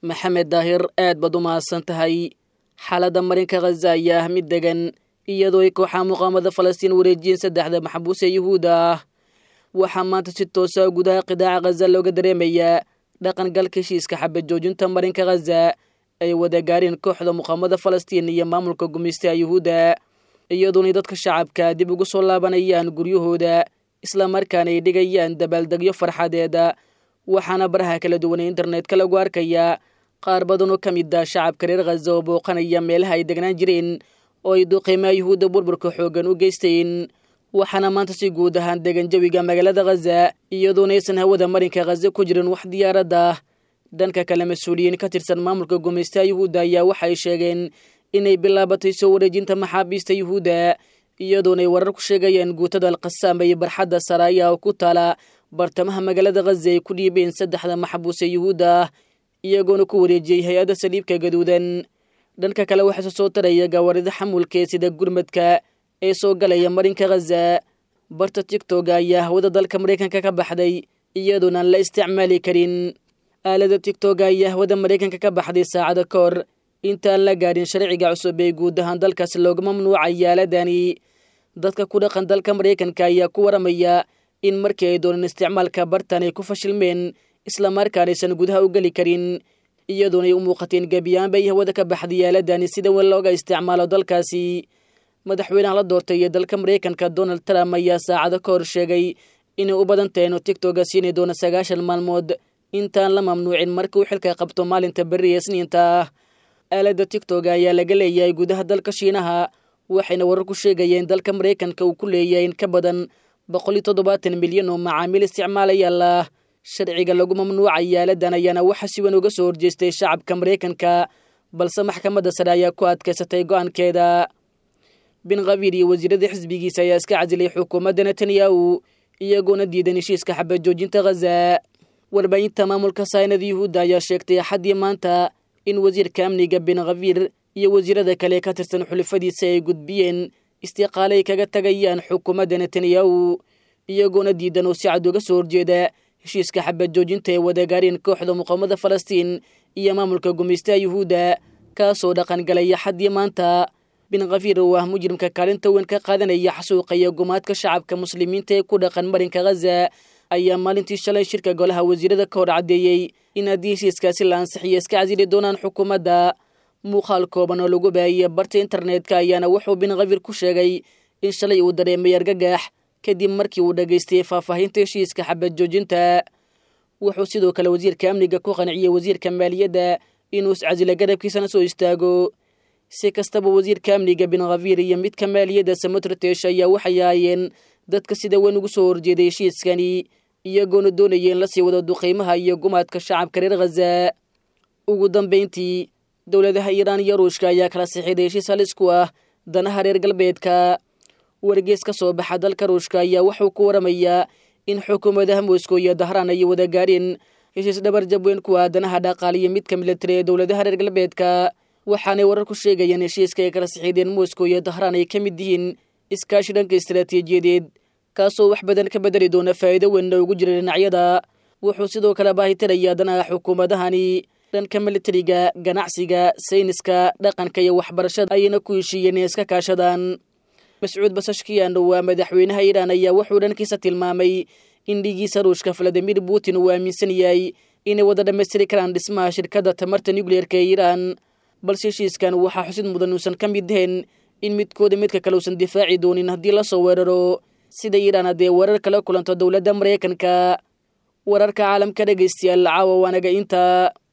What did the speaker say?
maxamed daahir aad baad u mahadsan tahay xaaladda marinka khaza ayaa ah mid degan iyadoo ay kooxaha muqaamada falastiin wareejiyeen saddexda maxbuus ee yuhuudda ah waxaa maanta si toosa gudaha qidaaca khaza looga dareemayaa dhaqangalka heshiiska xabad joojinta marinka khaza ay wada gaareen kooxda muqaamada falastiin iyo maamulka gumaystaha yuhuudda iyadoonay dadka shacabka dib ugu soo laabanayaan guryahooda islamarkaana ay dhigayaan dabaaldegyo farxadeeda waxaana baraha kala duwanee internetka lagu arkayaa qaar badan oo ka mid ah shacabka reer khaza oo booqanaya meelaha ay degnaan jireen oo ay duqiimaha yuhuudda burburka xooggan u geysteen waxaana maanta si guud ahaan degan jawiga magaalada khaza iyadoona aysan hawada marinka khaza ku jirin wax diyaaradda dhanka kale mas-uuliyiin ka tirsan maamulka gumaystaha yuhuudda ayaa waxay sheegeen inay bilaabatay soo wareejinta maxaabiista yuhuudda iyadoonay warar ku sheegayaan guutada alqasaama iyo barxadda saraaya oo ku taala bartamaha magaalada khaza ay ku dhiibeen saddexda maxbuus ee yuhuudda ah iyagoona ku wareejiyey hay-adda saliibka gaduudan dhanka kale waxaase soo taraya gawaarida xamulkee sida gurmadka ee soo galaya marinka khaza barta tigtoga ayaa hawada dalka maraykanka ka baxday iyadoona aan la isticmaali karin aalada tigtoga ayaa hawada maraykanka ka baxday saacada ka hor intaan la gaadhin sharciga cusub ee guud ahaan dalkaas looga mamnuucaya aaladani dadka ku dhaqan dalka maraykanka ayaa ku waramaya in markii ay dooneen isticmaalka bartan ay ku fashilmeen islamarkaanaysan gudaha u geli karin iyadoonay u muuqateen gebiyaanba ay hawada ka baxday aaladani sida wel looga isticmaalo dalkaasi madaxweynaha la doortay ee dalka maraykanka donald trump ayaa saacado ka hor sheegay inay u badan tahay inuu tigtoga siini doono sagaashan maalmood intaan la mamnuucin markii uu xilka qabto maalinta berri ee isniinta ah aaladda tigtoga ayaa laga leeyahay gudaha dalka shiinaha waxayna warar ku sheegayeen dalka maraykanka uu ku leeyahay in ka badan boqol iyo toddobaatan milyan oo macaamiil isticmaalayaal ah sharciga lagu mamnuucaya aaladan ayaana waxa si weyn uga soo horjeestay shacabka maraykanka balse maxkamadda sare ayaa ku adkaysatay go-aankeeda bin khabiir iyo wasiirada xisbigiisa ayaa iska casilay xukuumadda netanyahu iyagoona diidan heshiiska xabad joojinta khaza warbaahinta maamulka saynada yuhuudda ayaa sheegtay axaddii maanta in wasiirka amniga bin khabiir iyo wasiirada kale ka tirsan xulifadiisa ay gudbiyeen istiqaale ay kaga tagayaan xukuumadda netanyahu iyagoona diidan oo si cad uga soo horjeeda heshiiska xabad joojinta ee wadagaareen kooxda muqaamada falastiin iyo maamulka gumaystaha yuhuudda kaasoo dhaqangalaya xaddii maanta bin khafiir oo ah mujrimka kaalinta weyn ka qaadanaya xasuuqa iyo gumaadka shacabka muslimiinta ee ku dhaqan marinka khaza ayaa maalintii shalay shirka golaha wasiirada ka hor caddeeyey in haddii heshiiskaasi la ansixiyo iska casili doonaan xukuumadda muuqaal kooban oo lagu baahiyey barta internetka ayaana wuxuu bin khafiir ku sheegay in shalay uu dareemay argagax kadib markii uu dhagaystay faahfaahinta heshiiska xabad joojinta wuxuu sidoo kale wasiirka amniga ku qanciyey wasiirka maaliyadda inuu iscasilo garabkiisana soo istaago si kastaba wasiirka amniga bin khafiir iyo midka maaliyadda samotrtesh ayaa waxay ahaayeen dadka sida weyn ugu soo horjeeday heshiiskani iyagoona doonaya in lasii wado duqeymaha iyo gumaadka shacabka reer khaza ugu dambayntii dowladaha iiraan iyo ruushka ayaa kala sixiday heshiis halis ku ah danaha reer galbeedka wargees ka soo baxa dalka ruushka ayaa wuxuu ku waramayaa in xukuumadaha moscow iyo dahraan ay wada gaareen heshiis dhabar jabweyn ku ah danaha dhaqaaliyo midka militari ee dowladaha reer galbeedka waxaanay warar ku sheegayeen heshiiska ay kala sixiideen moscow iyo dahraan ay ka mid yihiin iskaashi dhanka istaraatiijiyadeed kaasoo wax badan ka bedeli doona faa'iido weynna ugu jira dhinacyada wuxuu sidoo kale baahitirayaa danaha xukuumadahani dhanka militariga ganacsiga sayniska dhaqanka iyo waxbarashada ayayna ku heshiiyeen inay iska kaashadaan mascuud basashkiyan waa madaxweynaha iiraan ayaa wuxuu dhankiisa tilmaamay in dhigiisa ruushka valadimir putin uu aaminsan yahay inay wada dhammaystiri karaan dhismaha shirkadda tamarta nucleerka ee iiraan balse heshiiskan waxaa xusid mudan uusan ka mid ahayn in midkooda midka kale uusan difaaci doonin haddii lasoo weeraro sida iiraan haddee weerar kala kulanto dowladda maraykanka wararka caalamka dhegaystayaal caawa waanaga inta